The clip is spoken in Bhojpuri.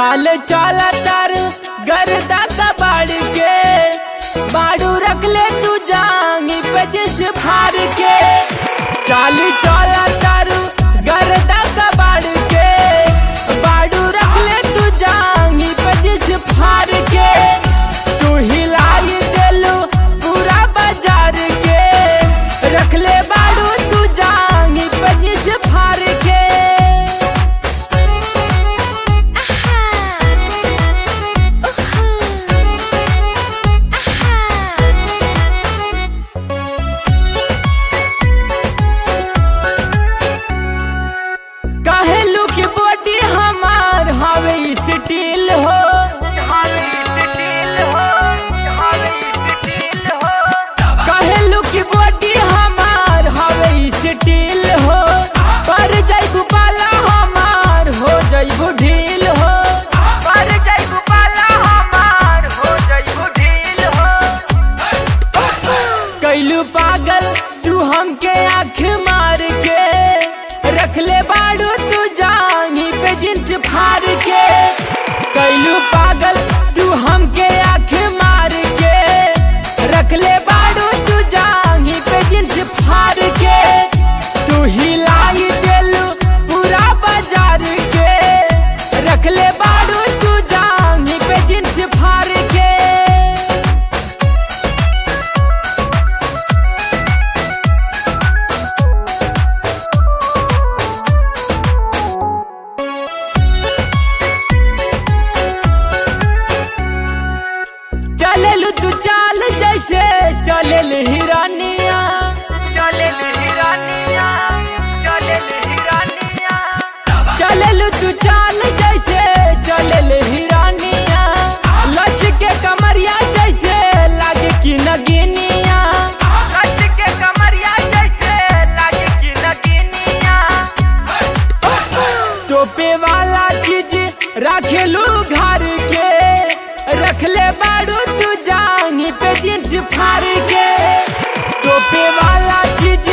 चाल चाल तर गर्दा कबाड़ के बाड़ू रख ले तू जांगी पे जिस फाड़ के चाल चाल तर गर्दा कबाड़ के बाड़ू रख ले तू जांगी पे जिस फाड़ के तू हिलाई देलू पूरा बाजार के रख ले बाड़ू तू जांगी पे जिस फाड़ के कहलू की बॉडी हमार हवे स्टील हो कहलू की बॉडी हमार हवे स्टील हो पर जैबू पाला हमार हो जैबू ढील हो पर जैबू पाला हमार हो जैबू ढील हो कैलू पागल तू हमके आँख मार के रख ले बाड़ू तू जांगी पे जिंस फाड़ के कैलू पागल तू हमके आँख मार के रख ले बाड़ू तू जांगी पे जिंस फाड़ के तू हिलाई देलू पूरा बाजार के रख ले बाड़ू तू जांगी पे जिंस फाड़ के चलेलू तू चाल जैसे चलेल हिरानिया चलेल हिरानिया चलेल हिरानिया चलेलू तू चाल जैसे चलेल हिरानिया लच के कमरिया जैसे लागे कि नगिनिया लच के कमरिया जैसे लागे कि नगिनिया टोपे वाला चीज रखेलू घर के रख ले बाड़ू तू जांगी पे जींस फाड़ के टोपे वाला चीज